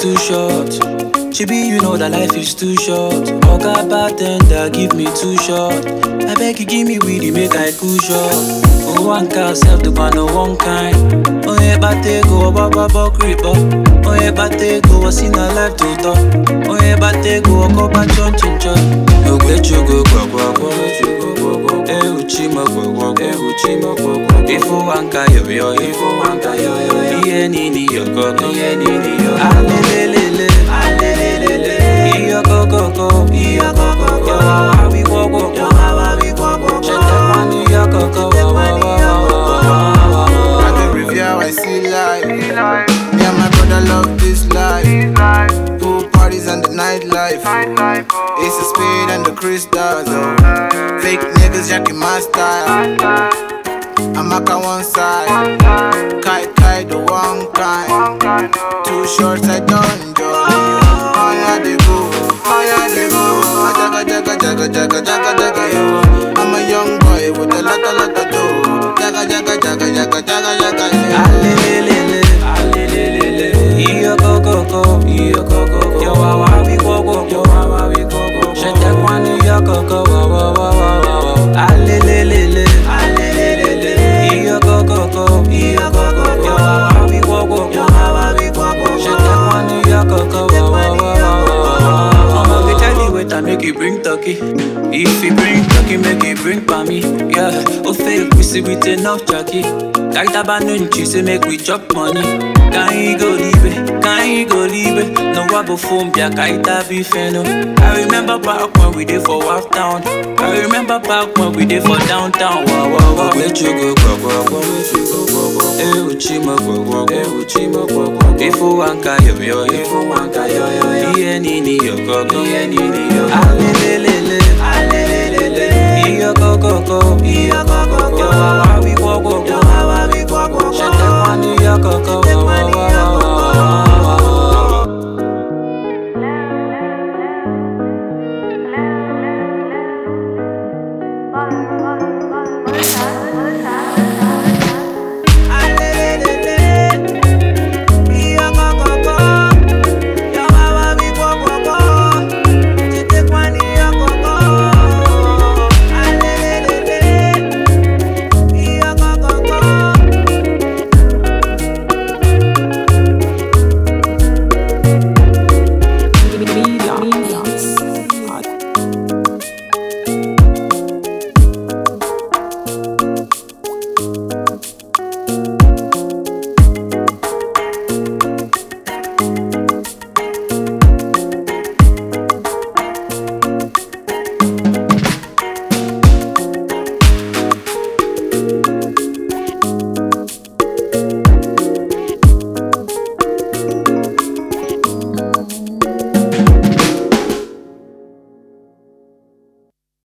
too short. Chibi, you know that life is too short. Oga bartender, give me too short. I beg you, give me weedy, make I cool short. Oh, one car, self the man, no one kind. Oh, yeah, but they go, baba, baba, creeper. Oh, yeah, but they go, I seen a life to talk. Oh, yeah, but they go, go back, chon, chin, chon. Oh, get you go, go, go, go, let you go, go, go. Eh, uchima, go, go, go, eh, uchima, go, go. If you want, yo, yo, if you want, yo, yo, yo. Iye nini, yo, go, go, iye nini, yo. Alelelele, alelelele. Iyo go, go, go, iyo go, go, go. Yo, how we go, go, yo, how we go, go, go. Check that money, yo, go, go, wa, wa, wa, wa, wa, wa, wa. I dey review how I see life. Me and my brother love this life. Pool parties and the nightlife. It's a speed and the crystals. Oh. Fake niggas jacking my style. I'm up on one side. Kite, kite, the one kind. Two shorts, I don't join. Oh, yeah, they go. Oh, yeah, they go. Jaga, jaga, jaga, jaga, jaga, jaga, yo. I'm a young boy with a lot, a lot of dough. Jaga, jaga, jaga, jaga, jaga, jaga, yo. Alelelele, alelelele. Iyo go go go, iyo go go go. Yo wa wa we go go, yo wa wa we go go. Shete kwani yo go go wa wa wa wa wa wa. Alelelele, alelelele. Iyo go go go, iyo go go go. Yo wa wa we go go, yo wa wa we go go. Shete kwani yo go go wa wa wa wa wa. I'ma go tell you what I make you bring turkey. If you bring turkey, make you bring pa me. Yeah, oh fail, we see with enough turkey. Kaita banunchi say make we chop money. Can you go leave it? Can you go leave it? No wabo phone, yeah, kaita be feno. I remember back when we did for Waf Town. I remember back when we did for downtown. Wow, wow, wow. Where you go, go, go, go, where you go, go, go. Eh, uchima, go, go, go, eh, uchima, go, go. If you want yo, yo, if you want yo, yo, yo. Iye nini, yo, go, go, iye nini, yo. Alelelele, alelelele. Iyo go, go, go, iyo go, go, go. Yo, wa, wa, we go, go, yo, wa, wa, we go, go. Shete kwani, yo, go, go,